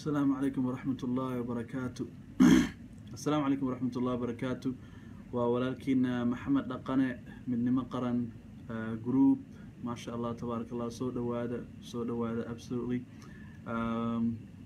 asalaamu calaykum waraxmat ullaahi wabarakaatu assalaamu calaykum waraxmat ullahi wabarakaatu waa walaalkiina maxamed dhaqane midnimo qaran group maasha allah tabaaraka allah soo dhawaada soo dhawaada absolutely um,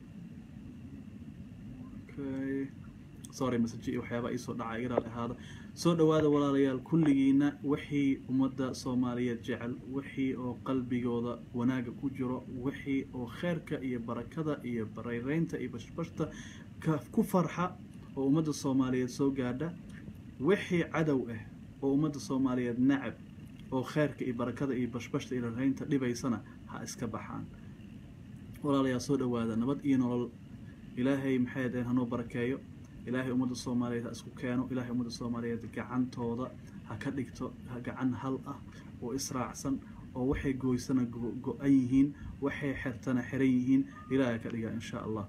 okay sorry message iyo waxyaabaa iisoo dhacay igaraal ahaada soo dhawaada walaalayaal kulligiina wixii ummadda soomaaliyeed jecel wixii oo qalbigooda wanaaga ku jiro wixii oo kheyrka iyo barakada iyo barayreynta iyo bashbashta ku farxa oo ummadda soomaaliyeed soo gaadha wixii cadow ah oo ummadda soomaaliyeed nacab oo kheyrka iyo barakada iyo bashbashta iyo rareynta dhibaysana ha iska baxaan walaalayaal soo dhawaada nabad iyo nolol ilaahay maxay dhaheen hanoo barakeeyo ilaahay ummadda soomaaliyeed ha isku keeno ilaahay ummadda soomaaliyeed gacantooda ha ka dhigto gacan hal ah oo israacsan oo waxay gooysana go-an yihiin waxay xertana xiran yihiin ilaahay ka dhiga insha allah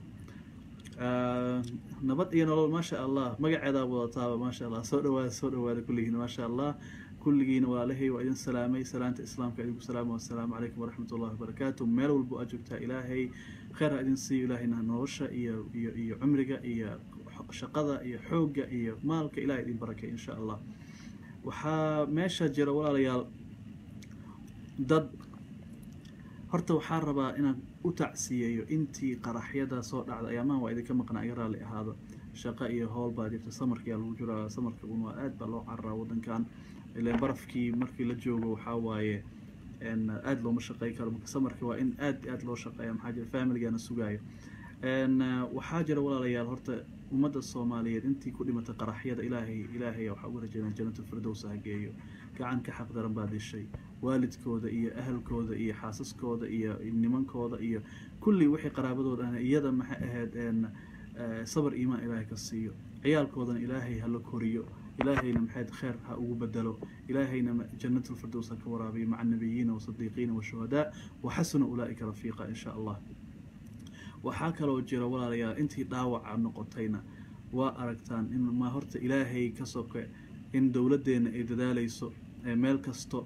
nabad iyo nolol maasha allah magaceedaa wadataaba maasha allah soo dhawaada soo dhawaada kulligiina maasha allah kulligiina walaalahay waa idin salaamay salaanta islaamka idinku salaama wassalaamu calaykum waraxmat ullahi wabarakaatu meel walbo aad joogtaa ilaahay kheyr ha idin siiyo ilaahayna nolosha iyo iyo iyo cumriga iyo shaqada iyo xoogga iyo maalka ilahay idin barakay insha allah waxaa meesha jira walaalayaal dad horta waxaa rabaa inaan u tacsiyeeyo intii qaraxyada soo dhacda ayaamaha waa idinka maqnaa iga raalli ahaado shaqo iyo howl baa jirta samarkiyaa lagu jiraa samarka un waa aad baa loo cararaa wadankan ileen barafkii markii la joogo waxaa waaye aada looma shaqey karo marka samarka waa in aad aad loo shaqeeya maxaa jira familigana sugaayo waxaa jira walaalayaal horta ummadda soomaaliyeed intii ku dhimatay qaraxyada ilaahay ilaahay waxaa ugu rajeynaa janatulfirdowsa ha geeyo gacan ka xaq daran baa dishay waalidkooda iyo ahalkooda iyo xaasaskooda iyo nimankooda iyo kulli wixii qaraabadooda ah iyada maxay ahayd sabar iimaan ilaahay ka siiyo ciyaalkoodana ilaahay hala koriyo ilaahayna maxayd kheyr ha ugu bedelo ilaahayna janatulfirdows ha ka waraabiyo maca nabiyiina wasadiiqiina washuhadaa waxasuna ulaa'ika rafiiqa insha allah waxaa kaloo jira walaalayaal intii dhaawaca noqotayna waa aragtaan in ma horta ilaahay ka soke in dowladdeena ay dadaalayso meel kasto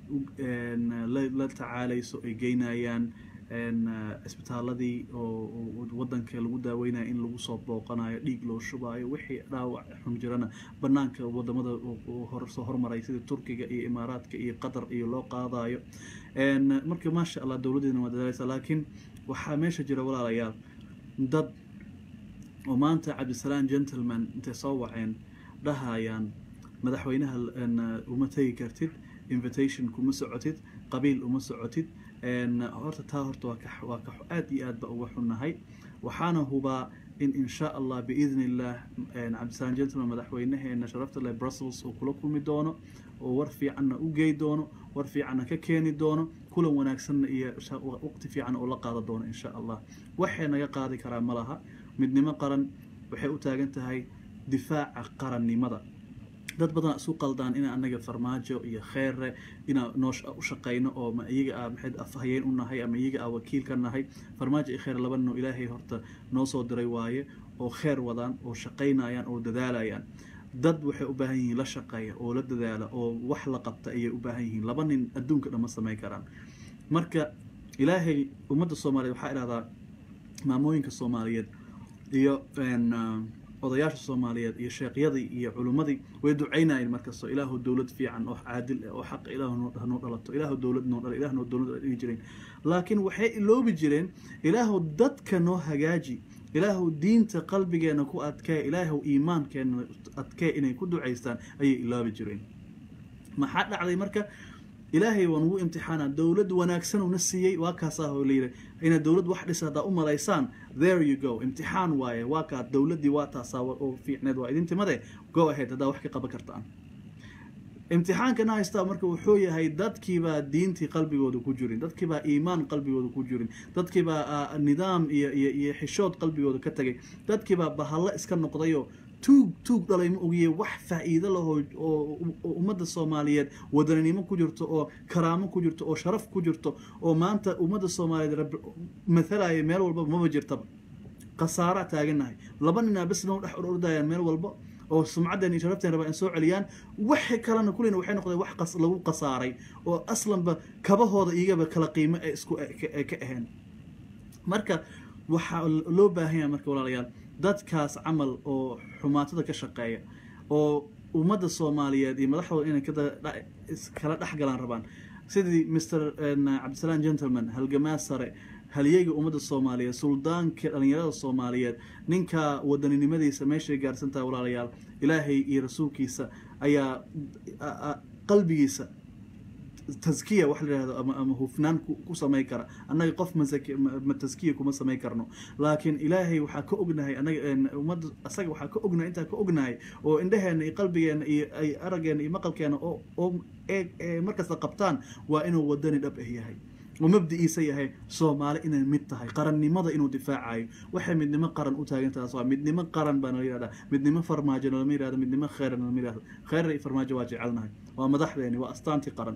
la tacaalayso ay geynayaan cisbitaaladii oo wadanka lagu daaweynaya in lagu soo booqanayo dhiig loo shubaayo wixii dhaawac xun jirana banaanka wadamada soo hormaray sida turkiga iyo imaaraadka iyo qatar iyo loo qaadayo marka maasha allah dowladdeena waa dadaalaysa laakiin waxaa meesha jira walaalayaal dad oo maanta cabdisalaan gentleman intay soo waceen dhahayaan madaxweynaha uma tegi kartid invitation kuma socotid qabiil uma socotid horta taa horta waa ka aad iyo aad ba uga xunnahay waxaana hubaa in insha allah biidni illah cabdisalaan gentleman madaxweynaheena sharafta leh brussels uu kula kulmi doono oo war fiicanna u gey doono war fiicanna ka keeni doono kulan wanaagsanna iyo waqti fiican oo la qaada doono insha allah waxay naga qaadi karaa ma laha midnimo qaran waxay u taagan tahay difaaca qarannimada dad badan isu qaldaan ina anaga farmaajo iyo kheyre inaa noo u shaqeyno oo ma iyaga a maxayd afhayeen u nahay ama iyaga a wakiil ka nahay farmaajo iyo kheyr laba noo ilaahay horta noo soo diray waaye oo kheyr wadaan oo shaqaynayaan oo dadaalayaan dad waxay u baahan yihiin la shaqeeya oo la dadaala oo wax la qabta ayay u baahan yihiin laba nin adduunka dhan ma samayn karaan marka ilaahay ummadda soomaaliyeed waxaa idhahdaa maamooyinka soomaaliyeed iyo odayaasha soomaaliyeed iyo sheekhyadii iyo culimmadii way ducaynayeen markastoo ilaahu dowlad fiican oo caadil ah oo xaq ilaahu hanoo dhalato ilaahu dowlad noo dhala ilah noo dowlad dhigi jireen laakiin waxay iloobi jireen ilaahu dadka noo hagaaji ilaahu diinta qalbigeena ku adkee ilaahu iimaankeena adkee inay ku ducaystaan ayay iloobi jireen maxaa dhacday marka ilaahay waa nugu imtixaana dowlad wanaagsan una siiyey waa kaasaa layidhi ina dowlad wax dhisa haddaa u malaysaan there you go imtixaan waaye waa kaa dowladdii waa taasaa oo fiicneed waa idin timade go ahead haddaa wax ka qaban kartaan imtixaankana haystaa marka wuxuu yahay dadkiibaa diintii qalbigooda ku jirin dadkiibaa iimaan qalbigooda ku jirin dadkiibaa nidaam iyo iyo iyo xishood qalbigooda ka tagay dadkiibaa bahallo iska noqdayoo tuug tuug dhalay ma ogiye wax faa-iido lahoo oo ummadda soomaaliyeed wadaninimo ku jirto oo karaamo ku jirto oo sharaf ku jirto oo maanta ummadda soomaaliyeed rab mathalaya meel walbaba maba jirtaba khasaara taaganahay laba ninaa bes noo dhex orordayaan meel walba oo sumcaddan iyo sharafteen rabaa in soo celiyaan wixii kalena kullina waxay noqdeen wax qas lagu khasaaray oo aslanba kabahooda iyagaba kala qiimo ee isku ka ahayn marka waxaa loo baahan yahay marka walaalayaal dadkaas camal oo xumaatada ka shaqeeya oo ummadda soomaaliyeed iyo madaxdooda inay kala dhex galaan rabaan sidii mr cabdisalaam gentleman halgamaa sare halyeyga ummadda soomaaliyeed suldaanka dhalinyarada soomaaliyeed ninka wadaninimadiisa meeshay gaarsantaha walaalayaal ilaahay iyo rasuulkiisa ayaa qalbigiisa taskiya wax la yihahdo ama ama hufnaan ku samayn kara annaga qof ma taskiya kuma samayn karno laakiin ilaahay waxaa ka ognahay anaga ummadda asaga waxaa ka ognahay intaa ka ognahay oo indheheena iyo qalbigeena iyo ay araggeena iyo maqalkeena oo oo markasta qabtaan waa inuu wadani dhab ah yahay oo mabdi'iisa yahay soomaali inay mid tahay qarannimada inuu difaacayo waxay midnimo qaran u taagantaas waa midnimo qaran baa nala yihahdaa midnimo farmaajo nalama yihahdo midnimo kheyra nalama yihahdo kheyra iyo farmaajo waa jecelnahay waa madaxdeeni waa astaantii qaran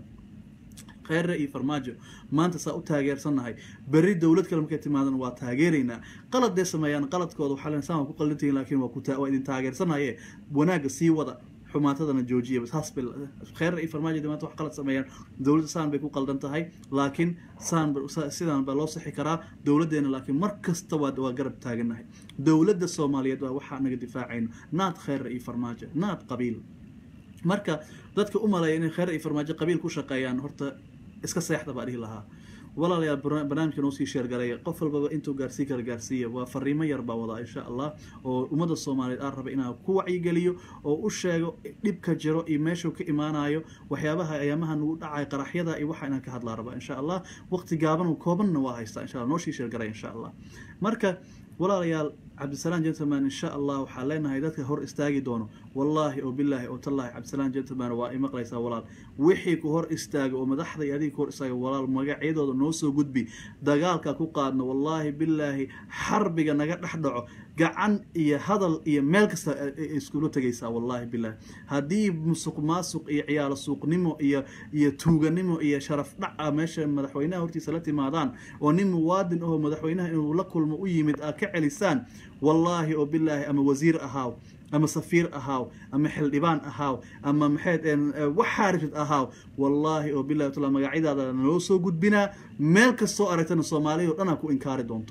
kheyre iyo farmaajo maanta saa u taageersannahay berri dowlad kale markay timaadana waa taageeraynaa qalad dee sameeyaan qaladkooda waxaa len saan waa ku qalintihin laakiin waa kuta waa idin taageersanaye wanaagga sii wada xumaatadana joojiya saas bay kheyre iyo farmaajo dee maanta wax qalad sameeyaan dowladda saan bay ku qaldan tahay laakiin saan sidaan baa loo sixi karaa dowladdeena laakiin mar kasta waa waa garab taagannahay dowladda soomaaliyeed waa waxaa naga difaacayno naad kheyre iyo farmaajo naad qabiil marka dadka u maleeya inay kheyr iyo farmaajo qabiil ku shaqeeyaan horta iska seexda baa dhihi lahaa walaalayaal barnaamijka noo sii sheergalaya qof walbaba intuu gaarsii kara gaarsiiya waa fariimo yar baa wadaa insha allah oo ummadda soomaaliyeed aan raba inaan ku wacyigeliyo oo u sheego dhibka jiro iyo meeshuu ka imaanayo waxyaabaha ayaamaha nagu dhacay qaraxyada iyo waxa inaan ka hadlaa raba insha allah waqti gaaban koobanna waa haystaa insha allah noo sii sheergalaya insha allah marka walaalayaal cabdisalaam gentleman insha allah waxaa leenahay dadka hor istaagi doono wallaahi oo bilaahi oo tallaahi cabdisalaam gentleman waa i maqlaysaa walaal wixii ku hor istaaga oo madaxda iyo adiga ku hor istaaga walaal magacyadooda noo soo gudbi dagaalka ku qaadno wallaahi bilaahi xarbiga naga dhex dhaco gacan iyo hadal iyo meel kasta iskula tegaysaa wallaahi bilaahi haddii musuq maasuq iyo ciyaalo suuqnimo iyo iyo tuuganimo iyo sharaf dhaca meesha madaxweynaha hortiisa la timaadaan oo nin muwaadin ahoo madaxweynaha inuu la kulmo u yimid aad ka celisaan wallaahi oo bilaahi ama wasiir ahaaw ama safiir ahaaw ama xildhibaan ahaaw ama maxayd waxaa rifid ahaaw wallaahi oo bilahi tala magacyadaada naloo soo gudbinaa meel kastoo aragtana soomaaliya o dhan aa ku inkaari doonto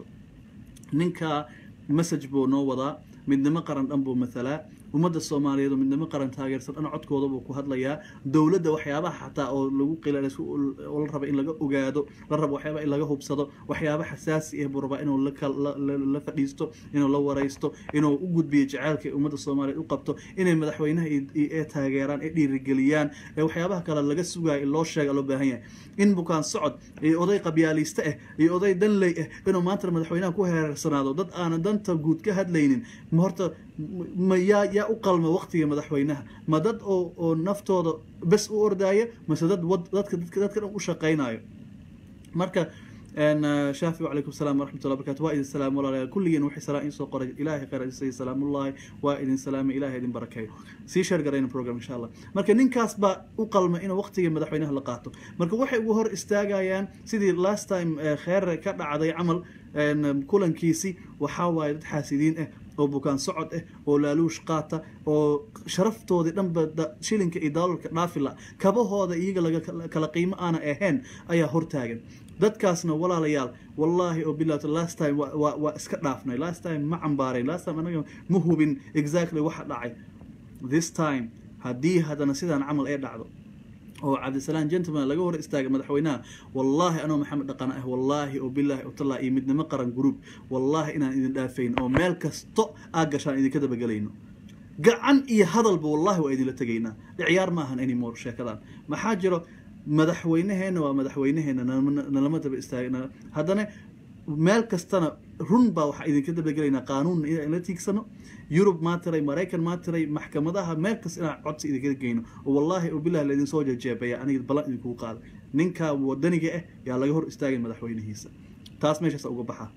ninka message buu noo wadaa midnimo qaran dhan buu mathalaa ummadda soomaaliyeed oo midnimo qaran taageersan dhan codkooda buu ku hadlayaa dowladda waxyaabaha xataa oo lagu qila oo la raba in laga ogaado la rabo waxyaaba in laga hubsado waxyaaba xasaasi ah buu rabaa inuu la fadhiisto inuu la waraysto inuu u gudbiyo jaceylka ummadda soomaaliyeed u qabto inay madaxweynaha ee taageeraan ee dhiirigeliyaan ee waxyaabaha kale laga sugayo in loo sheega loo baahan yahay in bukaan socod iyo oday qabyaaliste ah iyo oday danley ah inuu maanta madaxweynaha ku heereersanaado dad aanan danta guud ka hadlaynin ma horta ma yaa yaa u qalma waqtiga madaxweynaha ma dad oo oo naftooda bes u ordaaya mase dad dadka dadka dadka dhan u shaqaynayo marka shaafi wacalaykum salaam waraxmatullah barkatu waa idin salaam walaalayaal kulligiin waxay salaam iin soo qoray ilaahay khayr isay salaamullahi waa idin salaamay ilaahay idin barakeeyo sii sheer garayna program insha allah marka ninkaas baa u qalma inuu waqtiga madaxweynaha la qaato marka waxay ugu hor istaagayaan sidii last time kheer ka dhacday camal kulankiisi waxaa waaye dad xaasidiin ah oo bukaan socod ah oo laaluush qaata oo sharaftoodii dhanba shilinka iyo daalarka dhaafila kabahooda iyaga laga kala qiimo aana ahayn ayaa hortaagan dadkaasna walaalayaal wallaahi oo bilah last time waa iska dhaafnay last time ma cambaarayn last time anaga ma hubin exactly waxa dhacay this time haddii haddana sidaan camal ee dhacdo oo cabdisalaam gentleman laga hor istaagay madaxweynaha wallaahi anoo maxamed dhaqan ah wallaahi oo bilaahi oo tallaa iyo midnimo qaran group wallaahi inaan idin dhaafayn oo meel kasto aad gashaan idinka dabagelayno gacan iyo hadalba wallaahi waa idinla tegaynaa ciyaar ma ahan anymore sheekadan maxaa jiro madaxweynaheena waa madaxweynaheena nalama daba istaagna haddana meel kastana run baa waxaa idinka dabagelaynaa qaanuunna inaan la tiigsano yurub maa tiray maraykan maa tiray maxkamadaha meel kasta inaan codsi idinka geyno oo wallaahi oo bilahi laydin soo jejeebaya aniga ballan idinkugu qaaday ninka wadaniga ah yaa laga hor istaagay madaxweynihiisa taas meeshaas uga baxa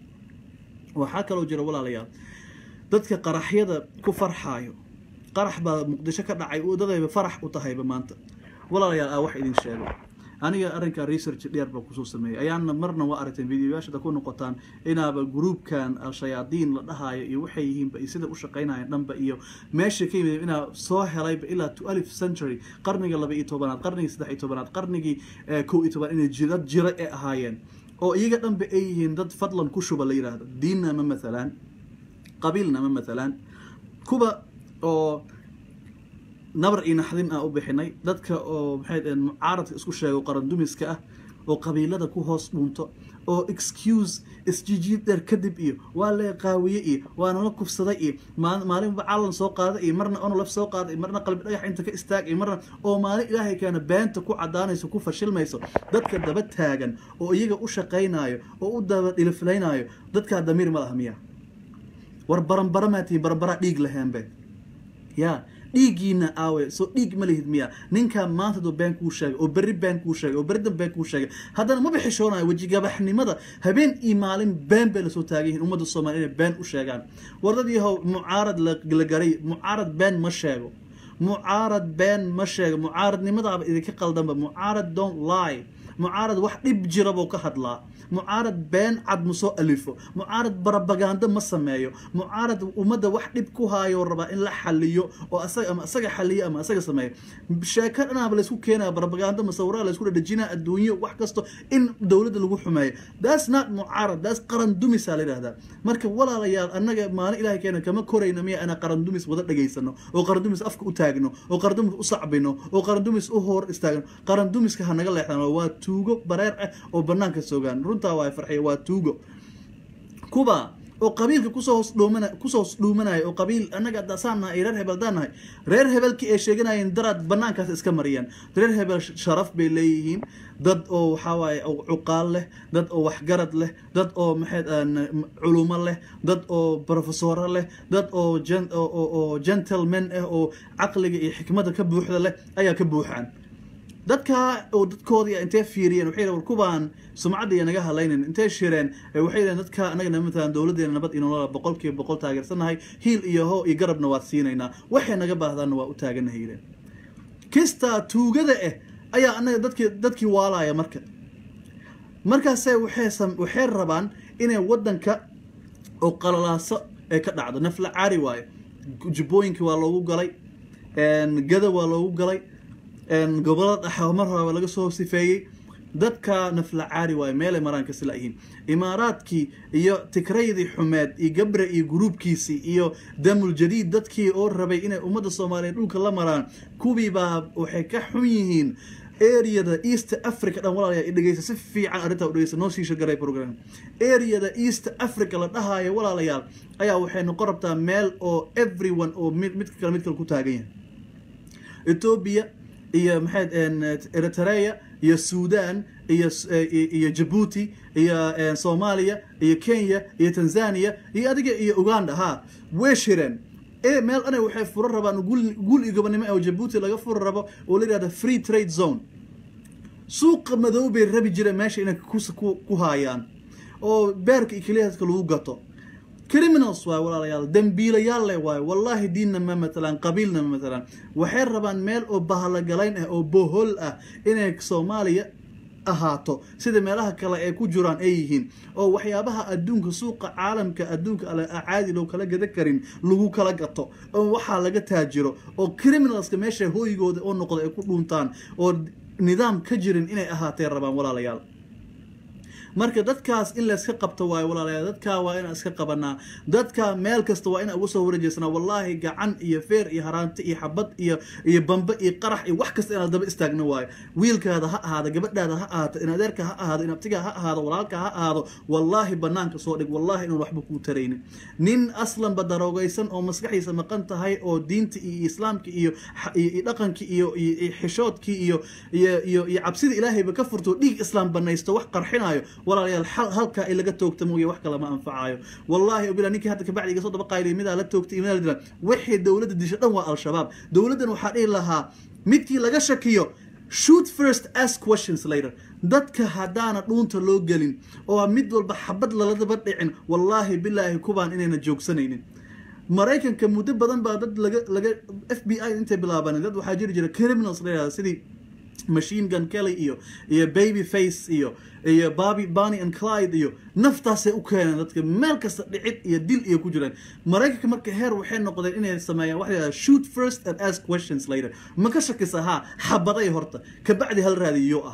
waxaa kaloo jira walaalayaal dadka qaraxyada ku farxaayo qarax baa muqdisho ka dhacay dadayba farax u tahayba maanta walaalayaal aa wax idin sheego aniga arrinka research dheer baa kusoo sameeyay ayaana marna waa aragteen videoyaashada ku noqotaan inaaba gruubkan al-shayaadiin la dhahaayo iyo waxay yihiinba iyo sida u shaqaynayaan dhanba iyo meesha ka yimid inaa soo helayba ilaa to alif century qarniga laba iyo tobanaad qarnigii saddex iyo tobanaad qarnigii kow iyo tobanaad inay jidad jira ee ahaayeen oo iyaga dhanba ay yihiin dad fadlan ku shuba la yidhaahdo diinna ma mathalaan qabiilna ma mathalaan kuwa oo nabar iyo naxdin ah u bixinay dadka oo maxay dhaheen mucaaradka isku sheego qarandumiska ah oo qabiilada ku hoos dhunto oo excuse isjijiid dheer kadib iyo waa lee qaawiye iyo waa nala kufsaday iyo maalinba calan soo qaada iyo marna onolaf soo qaada iyo marna qalbi dhagax inta ka istaag iyo marna oo maalin ilaahay keena beenta ku cadaanayso ku fashilmayso dadka daba taagan oo iyaga u shaqaynayo oo u daba dhiliflaynayo dadkaa damiir ma laha miya war baranbara maa tihiin baranbaraa dhiig laheenbe yaa dhiiggiina aawe soo dhiig ma lihid miya ninkaa maanta doo been kuu sheegay oo berri been kuu sheegay oo berridan been kuu sheegay haddana maba xishoonayo wejigabaxnimada habeen iyo maalin been bay lasoo taagan yihiin ummadda soomaaliya inay been u sheegaan war dad yahow mucaarad la garay mucaarad been ma sheego mucaarad been ma sheego mucaaradnimadaaba idinka qaldanba mucaarad don't lie mucaarad wax dhib jira buu ka hadlaa mucaarad been cad ma soo alifo mucaarad barabagando ma sameeyo mucaarad ummadda wax dhib ku haayo rabaa in la xaliyo oo asaga ama asaga xaliyo ama asaga sameeyo sheeko dhanaaba laysku keenaya barabagando masawiraha laysku dhadhajinaa adduunyo wax kasto in dowladda lagu xumeeyo that's not mucaarad that's qaran dumisaa la yidhahdaa marka walaalayaal annaga maalin ilahay keena kama korayna miya inaan qaran dumis wada dhageysano oo qaran dumis afka u taagno oo qaran dumis u sacbino oo qaran dumis u hor istaagno qaran dumiska ha naga leexdaan waa tuugo bareer ah oo banaanka soogaan runtaa waa farxiya waa tuugo kuba oo qabiilka kusoo hoos dhuumana kusoo hoos dhuumanaya oo qabiil annaga dasaan nahay reer hebel daan nahay reer hebelkii ay sheeganayeen daraad banaankaas iska mariyaan reer hebel sharaf bay leeyihiin dad oo waxaa waaye cuqaal leh dad oo waxgarad leh dad oo maxay culumo leh dad oo profesoro leh dad oo oo gentleman ah oo caqliga iyo xikmadda ka buuxda leh ayaa ka buuxaan dadkaa oo dadkoodii intay fiiriyeen waxay war kubaan sumcadda iyo naga hadlaynin intay shireen waxay yidhaheen dadka anagana matalan dowladdeena nabad iyo nolola boqolkiiba boqol taageersanahay hiil iyo ho iyo garabna waad siinaynaa waxay naga baahdaanna waa u taaganahay yidheen kistaa tuugada ah ayaa anaga dadkii dadkii waalaya marka markaase waxay waxay rabaan inay waddanka oo qalalaaso ay ka dhacdo nafla caari waayo jubbooyinkii waa loogu galay gada waa loogu galay gobolada dhaxa mar horeba laga soo sifeeyey dadka nafla caari waayo meelay maraan kasi layihiin imaaraadkii iyo tigraydii xumeed iyo gabre iyo gruubkiisii iyo damul jadiid dadkii oo rabay inay ummadda soomaaliyeed dhulka la maraan kuwiibaa waxay ka xun yihiin areada east africa dhan walaalayaa dhegeysa si fiican arrintaa u dhegeysa noo siisha garay program areada east africa la dhahaayo walaalayaal ayaa waxay noqon rabtaa meel oo everyone oo mid midka kale mid kale ku taagan yahay ethiopia iyo maxayd eritrea iyo sudan iyo iyo jabuuti iyo soomaaliya iyo kenya iyo tanzania iyo adiga iyo uganda ha way shireen e meel ana waxay furo rabaan gul iyo gobonimo oo jabuuti laga furi rabo oo la yihahda free trade zone suuqa madow bay rabi jireen meesha inay ku haayaan oo beerka iyo keliyaadka lagu gato criminals waay walaalayaal dambiilayaal leh waayo wallaahi diinna ma matalaan qabiilna ma matalaan waxay rabaan meel oo bahalagalayn ah oo bohol ah inay soomaaliya ahaato sida meelaha kale ay ku jiraan ay yihiin oo waxyaabaha adduunka suuqa caalamka adduunka caadi loo kala gada karin lagu kala gato oo waxaa laga taajiro oo criminalska meesha hooyigooda oo noqda ay ku dhuuntaan oo nidaam ka jirin inay ahaatee rabaan walaalayaal marka dadkaas in layska qabto waayo walaalayaal dadkaa waa inaan iska qabanaa dadka meel kasta waa inaan uga soo wareejeysnaa wallaahi gacan iyo feer iyo haraanti iyo xabad iyo iyo bambe iyo qarax iyo wax kasta inaan daba istaagno waayo wiilkaada ha ahaado gabadhaada ha ahaato in adeerka ha ahaado in abtiga ha ahaado walaalka ha ahaado wallaahi banaanka soo dhig wallaahi inaan waxba kuu taraynin nin aslanba daroogaysan oo maskaxiisa maqan tahay oo diinta iyo islaamka iyo iyo dhaqankii iyo iyo xishoodkii iyo iyo iyo iyo cabsida ilaahayba ka furto dhiig islaam banaysto wax qarxinayo walaalayaal halkaa in laga toogta mooye wax kale ma anfacayo wallaahi bila ninkii hadda kabacdi iga soo daba qaylay midaa la toogtay midaa la dila wixii dowladda disho dhan waa al-shabaab dowladdan waxaa dhihi lahaa midkii laga shakiyo shoot first ask questions later dadka haddaana dhuunta loo gelin oo mid walba xabad laladaba dhicin wallaahi bilaahi kubaan inayna joogsanaynin maraykanka muddo badan baa dad laga laga f b i intay bilaabaneen dad waxaa jiri jira criminals la yihahda sidii machine gun kelly iyo iyo baby face iyo iyo baby bonny and clyde iyo naftaasay u keeneen dadka meel kasta dhicid iyo dil iyo ku jireen maraykanka marka heer waxay noqdeen inay sameeyaan waxa yidhahda shoot first and ask questions later ma ka shakisa haa xabaday horta kabacdi hal raadiyoo ahaa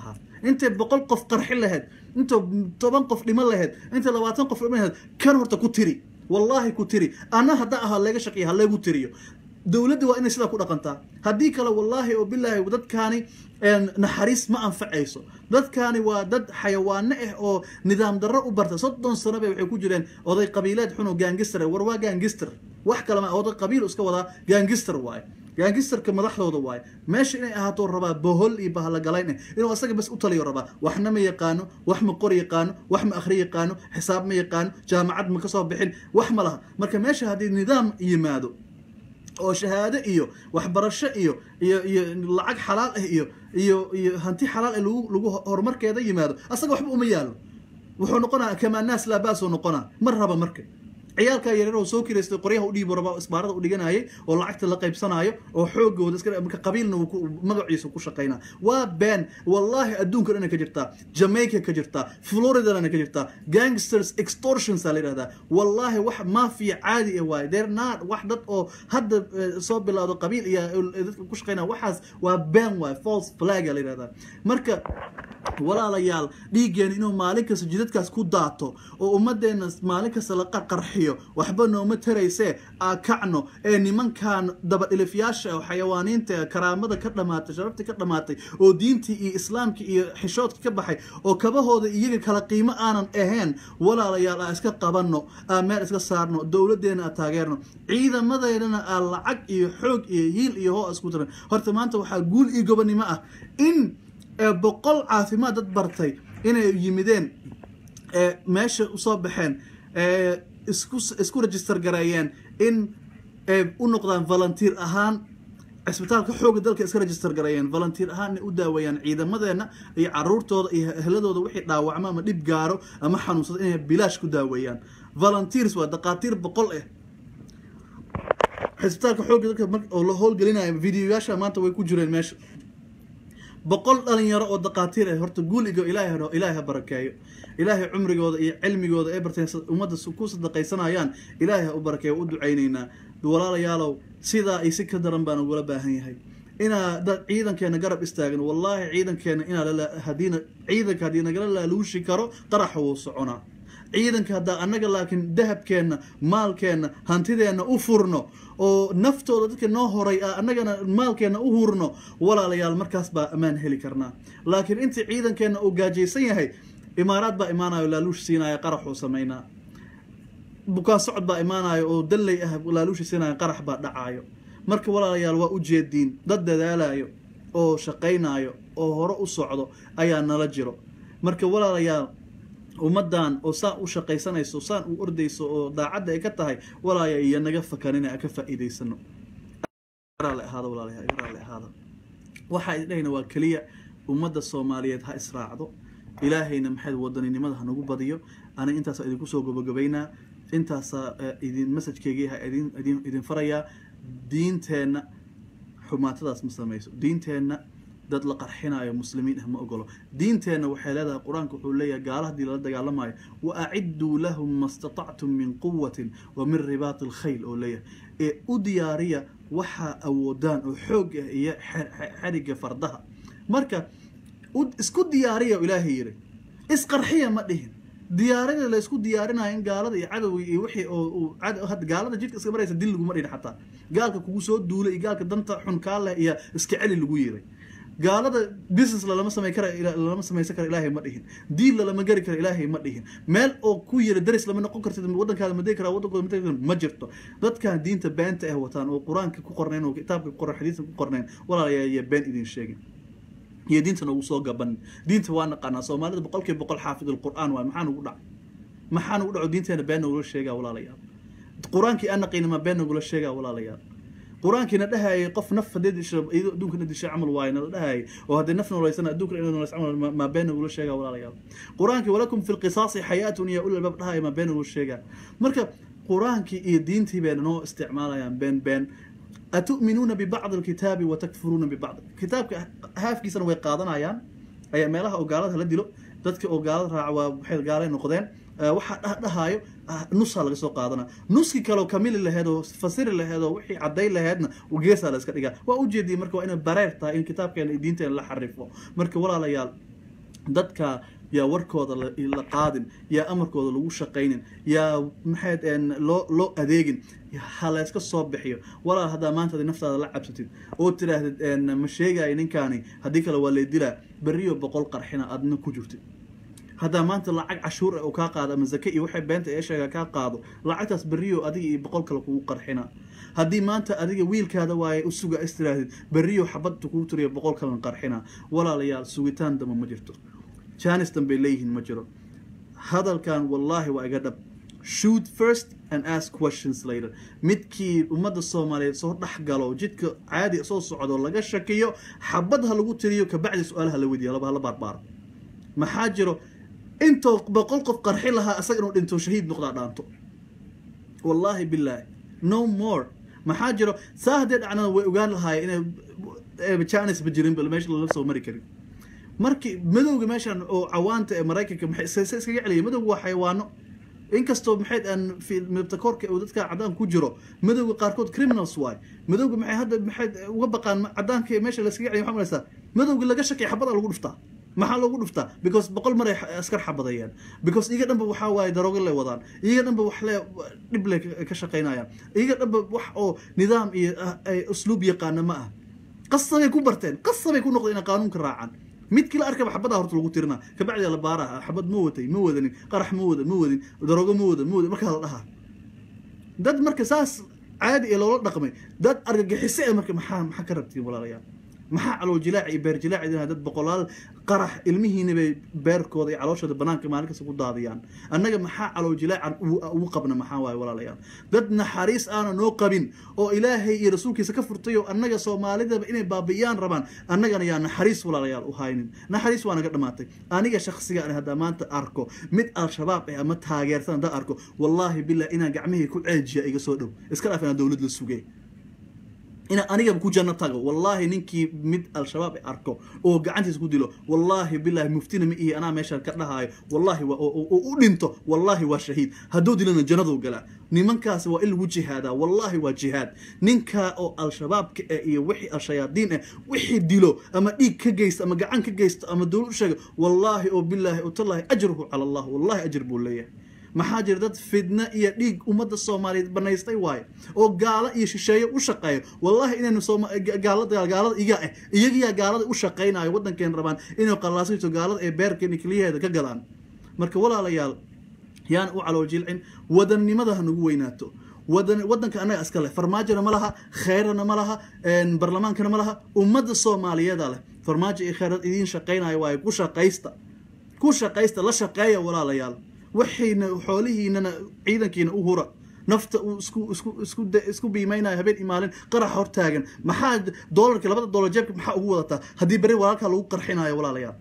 intay boqol qof qarxin lahayd inta toban qof dhiman lahayd inta labaatan qof dhiman lahayd kan horta ku tiri wallaahi ku tiri ana hadda ahaa leega shaqiya ha leegu tiriyo dowladda waa inay sidaa ku dhaqantaa haddii kale wallaahi oo bilaahi dadkaani naxariis ma anfacayso dadkaani waa dad xayawaano ah oo nidaam darro u barta soddon sano bay waxay ku jireen oday qabiileed xun oo gaangister war waa gaangister wax kale ma oday qabiil iska wadaa gaangister waaye gaangisterka madaxdooda waaye meesha inay ahaato rabaa bohol iyo bahalagalayn eh inuu asaga bas u taliyo rabaa waxna ma yaqaano wax ma qor yaqaano wax ma akhri yaqaano xisaab ma yaqaano jaamacad ma kasoo bixin wax ma laha marka meesha haddii nidaam yimaado oo shahaado iyo waxbarasho iyo iyo iyo lacag xalaal ah iyo iyo iyo hanti xalaal ah lagu lagu horumarkeeda yimaado asaga waxba uma yaalo wuxuu noqonaa kamaa naas laa baasuu noqonaa ma raba marka ciyaalkaa yaryar oo soo kiraystay qoryaha u dhiibo raba isbaarada u dhiganayay oo lacagta la qaybsanaayo oo xoogooda iska marka qabiilna uu magaciisa ku shaqaynaa waa been wallaahi adduunka dhana ka jirtaa jamaica ka jirtaa floridana ka jirtaa gangsters extortions aa la yidhahdaa wallaahi wax mafia caadi ah waaye they're not wax dad oo hadda soo bilowdo qabiil iyo dadka ku shaqaynaa waxaas waa been waaye false flag aa la yidhahdaa marka walaalayaal dhiiggeena inuu maalin kasta jidadkaas ku daato oo ummadeenna maalin kasta la qarqarxiyo waxba nooma taraysee aa kacno ee nimankan dabadhilifyaasha oo xayawaaniinta karaamada ka dhamaatay sharaftii ka dhamaatay oo diintii iyo islaamkii iyo xishoodkii ka baxay oo kabahooda iyaga kala qiimo aanan ahayn walaalayaal aa iska qabanno aa meel iska saarno dowladeena aa taageerno ciidamadeedana aa lacag iyo xoog iyo hiil iyo hoo isku tiran horta maanta waxaa guul iyo gobonimo ah in boqol caafimaad dad bartay inay yimideen meesha usoo baxeen isku isku register gareeyeen in u noqdaan volunteer ahaan cisbitaalka xooga dalka iska register gareeyeen volunteer ahaan inay u daaweeyaan ciidamadeena iyo caruurtooda iyo ehladooda wixii dhaawacmo ama dhib gaaro ama xanuunsado inay bilaash ku daaweeyaan volunteers waa daqaatiir boqol ah cisbitaalka xooga dalka oo la howlgelinayo videoyaasha maanta way ku jireen meesha boqol dhalinyaro oo daqaatiir ah horta guuliga ilaahay ilaahay ha barakeeyo ilaahay cumrigooda iyo cilmigooda ay barteen ummadda ku sadaqaysanayaan ilaahay ha u barakeeyo u ducaynaynaa walaalayaalow sidaa ay si ka daran baan ugula baahan yahay inaa dad ciidankeena garab istaagin wallaahi ciidankeena inaa hadiina ciidanka haddii nagala laaluushi karo qaraxa wuu soconaa ciidanka haddaa annaga laakiin dahabkeenna maalkeenna hantideenna u furno oo naftooda dadka noo horay a annagana maalkeenna u hurno walaalayaal markaas baa ammaan heli karnaa laakiin intii ciidankeenna uu gaajaysan yahay imaaraad baa imaanayo laaluush siinaya qaraxuu samaynaa bukaan socod baa imaanayo oo dalley ah laaluushi siinaya qarax baa dhacaayo marka walaalayaal waa ujeediin dad dadaalayo oo shaqaynayo oo hore u socdo ayaa nala jiro marka walaalayaal ummadan oo saan u shaqaysanayso saan u ordayso oo daacadda ay ka tahay walaaya iyo naga fakanin a ka faa'iidaysano ahaado walaalayaal iga raalli ahaado waxaa idhahayna waa keliya ummadda soomaaliyeed ha israacdo ilaahayna maxayd wadaninimada hanagu badiyo ana intaasaa idinku soo gabagabaynaa intaasaa idin masajkeygii ha idin idin idin farayaa diinteenna xumaatadaas ma samayso diinteenna dad la qarxinayo muslimiin ah ma ogolo diinteenna waxay leedahay qur-aanka wuxuu leeyahay gaala haddii lala dagaalamayo wa acidduu lahum ma statactum min quwatin wa min ribaati alkhayl oo leeyahay ee u diyaariya waxaa awoodaan oo xoog ah iyo xeriga fardaha marka isku diyaariya ilaahay yiri isqarxiya ma dhihin diyaarada la isku diyaarinayo in gaalada iyo cadowga iyo wixii oo gaalada jidka iska maraysa dil laguma dhihin xataa gaalka kugu soo duulay iyo gaalka danta xun kaa leh iyo iska celi lagu yiray gaalada business lalama samay kara lalama samaysan kara ilaahay ma dhihin diin lalama gari kara ilaahay ma dhihin meel oo ku yira daris lama noqon kartid waddankaada madegi kara waddankooda madegi kara ma jirto dadkan diinta beenta ah wataan oo qur-aanka ku qornayn oo kitaabka ku qornayn xadiiska ku qornayn walaalayaa iyo been idin sheegin iyo diinta nagu soo gaban diinta waa naqaanaa soomaalida boqolkiiba boqol xaafid alqur'aan waay maxaa nagu dhacay maxaa nagu dhaco diinteena been nagula sheegaa walaalayaal qur-aankii aan naqayna ma been nagula sheegaa walaalayaal qur-aankiina dhahayay qof naf hadee disho iyadoo adduunkana dishay camal waaye nala dhahayay oo haddii naf noolaysana adduunkana inuu noolays camal maa been nagula sheegaa walaalayaal qur-aankii walakum fi lqisaasi xayaatun iyo ulil albaab dhahaya maa been nagula sheegaa marka qur-aankii iyo diintii bayna noo isticmaalayaan been been atu'minuuna bibacdi alkitaabi watakfuruuna bibacd kitaabka haafkiisana way qaadanayaan ayaa meelaha oo gaalada la dilo dadka oo gaalada raaca waa waxay gaalay noqdeen waxaa dhahaayo nusaa laga soo qaadana nuskii kaleo kamili laheed oo fasiri laheed oo wixii cadday laheedna geesaa la iska dhigaa waa ujeediyay marka waa inay bareer tahay in kitaabkeena iyo diinteena la xarifo marka walaalayaal dadka yaa warkooda la qaadin yaa amarkooda lagu shaqaynin yaa maxayd loo loo adeegin ha layska soo bixiyo walaal haddaa maanta adi naftaada la cabsatid oo tiraahdid ma sheegaayo ninkaani haddii kale waa lay dilaa berriyo boqol qarxina adna ku jirtid haddaa maanta lacag cashuur ah oo kaa qaado ama zake iyo waxay beenta ee sheega kaa qaado lacagtaas berriyo adiga iyo boqol kale kugu qarxina haddii maanta adiga wiilkaada waaye u suga istiraahid berriyo xabadta kugu tiriyo boqol kalan qarxina walaalayaal sugitaan damba ma jirto janis danbay leeyihiin ma jiro hadalkan wallaahi waa iga dhab shoot first and ask questions later midkii ummadda soomaaliyeed soo dhex galo jidka caadi soo socdo laga shakiyo xabad ha lagu tiriyo kabacdi su-aalaha la weydiiya laba hala baarbaaro maxaa jiro intoo boqol qof qarxi lahaa isaga inuu dhinto shahiid noqdaa dhaanto wallaahi bilaahi no more maxaa jiro saa haddee dhacnada way ogaan lahaayeen inay janis ba jirin bal meesha lala soo mari karin markii madowga meeshan oo cawaanta ee maraykanka maxay iskaga celiyay madowga waa xayawaano inkastoo maxay aan midabta koorka uu dadka cadaan ku jiro madowga qaarkood criminals waay madowga maxay hadda maxay uga baqaan cadaanka meesha la iskaga celiya maxaa malaysaa madowga laga shakay xabada lagu dhuftaa maxaa loogu dhuftaa because boqol mar ay askar xabadayaan because iyaga dhanba waxaa waaye daroogo lay wadaan iyaga dhanba wax le dhib lay ka shaqaynayaan iyaga dhanba wax oo nidaam iyo usluub yaqaana ma ah qasabay ku barteen qasabay ku noqdeen inay qaanuunka raacaan midkii la arkaba xabadaha horta lagu tirinaa kabacdi la baaraha xabad ma watay ma wadanin qarax ma wada ma wadin daroogo ma wada ma wadin markaa la dhahaa dad marka saas caadi ee loola dhaqmay dad argagixise ee marka maxaa maxaa ka rabtiin walaalayaal maxaa calool jilaac iyo beer jilaac idin dad boqolaal qarax ilmihiina bay beerkooda iyo calooshooda banaanka maalin kasta ku daadiyaan annaga maxaa calool jilaacan ugu qabna maxaa waaye walaalayaal dad naxariis aana noo qabin oo ilaahay iyo rasuulkiisa ka furtay oo annaga soomaalidaba inay baabi'iyaan rabaan annagana yaa naxariis walaalayaal u haynin naxariis waa naga dhamaatay aniga shaksiga an haddaa maanta arko mid al-shabaab eh ama taageersan haddaa arko wallaahi billah inaan gacmihii ku ceejiya iga soo dhow iska dhaaf inaan dowlad la sugay inaan anigaba ku janno tago wallaahi ninkii mid al-shabaab arko oo gacantiisa ku dilo wallaahi bilaahi muftina ma ihi anaa meeshaan ka dhahaayo wallaahi oo u dhinto wallaahi waa shahiid hadduu dilana jannaduu galaa nimankaasi waa in lagu jihaadaa wallaahi waa jihaad ninkaa oo al-shabaabka eh iyo wixii al-shayaadiin eh wixii dilo ama dhiig ka geysto ama gacan ka geysto ama dowlad u sheega wallaahi oo bilaahi utallaahi ajruhu cala allah wallahi ajr buu leeyahay maxaa jira dad fidna iyo dhiig ummadda soomaaliyeed banaystay waayo oo gaalo iyo shisheeye u shaqeeyo wallahi inaynu gaalada gaalada iga ah iyagiyaa gaalada u shaqaynayo waddankeen rabaan inay qallaasayto gaalada ee beerkeena keliyaheeda ka gadaan marka walaalayaal yaan u calool jilcin wadannimada ha nagu weynaato wadan waddanka annaga iska leh farmaajona ma laha kheyrana ma laha barlamaankana ma laha ummadda soomaaliyeeda leh farmaajo iyo kheyrad idiin shaqaynayo waayo ku shaqaysta ku shaqaysta la shaqeeya walaalayaal waxayna xoolihiinana ciidankiina u hura nafta uu isku isku isku isku biimaynayo habeen imaalin qarax hortaagan maxaa doolarka labada doolar jeebka maxaa ugu wadataa haddii berri walaalkaa lagu qarxinayo walaalayaal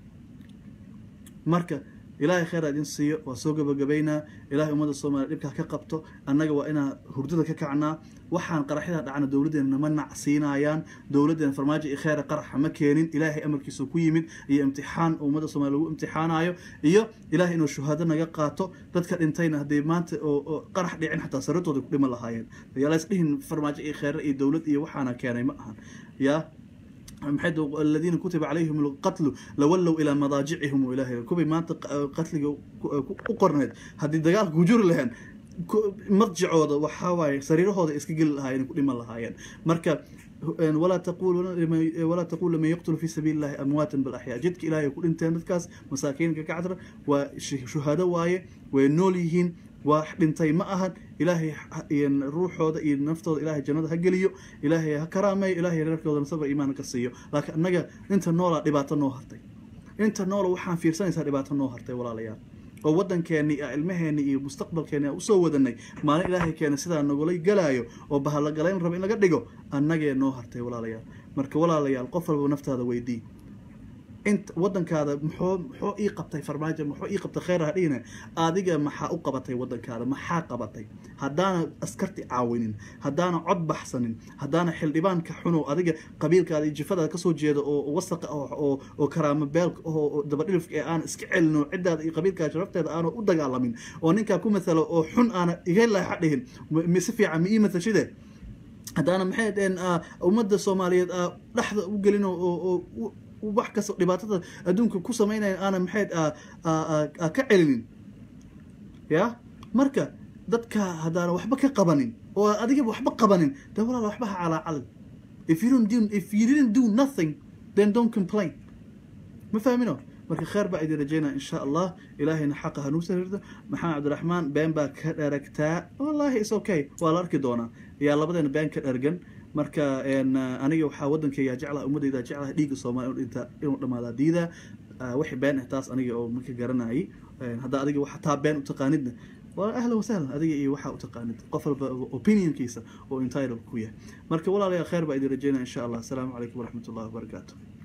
marka ilaahay kheyr idin siiyo waa soo gabagabaynaa ilahay ummadda soomaaliya dhibkaa ka qabto annaga waa inaa hurdada ka kacnaa waxaan qaraxyada dhacna dowladdeena nama nacsiinayaan dowladdeena farmaajo iyo kheyra qaraxa ma keenin ilaahay amarkiisu ku yimid iyo imtixaan ummadda soomaliya lagu imtixaanayo iyo ilahay inuu shuhaado naga qaato dadka dhintayna hadday maanta oo qarax dhicin xataa sarirtooda ku dhima lahaayeen yaalays dhihin farmaajo iyo kheyre iyo dowlad iyo waxaana keenay ma ahan yaa maxay aladiina kutiba calayhim alqatlu lawallow ilaa madaajicihim ilaahay kuway maanta qatliga u qorneed haddii dagaalka ku juri lahayn marjicooda waxaa waaye sariirahooda iska geli lahaayeen ku dhiman lahaayeen marka walaa taqulu walaa taqulu liman yaqtulu fi sabiili illahi amwaatan bal axyaa jidka ilaahay ku dhinteen dadkaas masaakiinka ka cadra waa shuhado waaye way nool yihiin waa dhintay ma ahan ilaahay ruuxooda iyo naftooda ilaahay jannada ha geliyo ilaahay ha karaameeyo ilaahay reerkoodana sabr iimaan ka siiyo laakiin annaga inta noolaa dhibaato noo hartay inta noola waxaan fiirsanaysaa dhibaato noo hartay walaalayaal oo waddankeeni iyo ilmaheeni iyo mustaqbalkeeni aan usoo wadanay maalin ilaahay keena sidaa nagula galaayo oo bahallagalayn raba in laga dhigo annagee noo hartay walaalayaal marka walaalayaal qof walba naftaada weydii inta waddankaada muxuu muxuu ii qabtay farmaajo muxuu ii qabtay kheyr ha dhihine adiga maxaa u qabatay waddankaada maxaa qabatay haddaana askarti caawinin haddaana cod baxsanin haddaana xildhibaanka xunow adiga qabiilkaada iyo jifadaada kasoo jeeda oo wasaqa oo oo karaamo beelka oo dabadhilifka ee aan iska celino ciddaada iyo qabiilkaada sharafteeda aana u dagaalamin oo ninkaa ku matalo oo xun aana iga leexa dhihin si fiican ma ii matashide haddaana maxay dheen ummadda soomaaliyeed dhexda u gelin oo wax kasta dhibaatada adduunka ku samaynayan aanan maxay aa- aa- aa- aa ka celinin ya marka dadka haddaanan waxba ka qabanin oo adigaba waxba qabanin dee walaal waxba ha calaacalin if you don't do if you didn't do nothing then don't complain ma fahmino marka kheer baa idin rajaynaa insha allah ilaahayna xaqa hanuu sariirto maxamed cabdiraxmaan been baa ka dheragtaa wallahi is okay waa la arki doonaa yaa labadeena been ka dhergan marka een, uh, aniga waxaa wadankayga jeclaha ummadayda jeclaha dhiigga soomaaliya inuu dhinta inuu dhamaadaa diida Uh, wixii been ah taas aniga oo marka garanayay Een, haddaa adiga waxa taa been u taqaanidna waa ahlan wasahlan adiga iyo waxaa u taqaanid qof walba opinionkiisa oo entitled ku yahay marka walaalayaal kheer baa idin rajaynaa insha allah asalaamu calaykum waraxmat ullahi wabarakaatu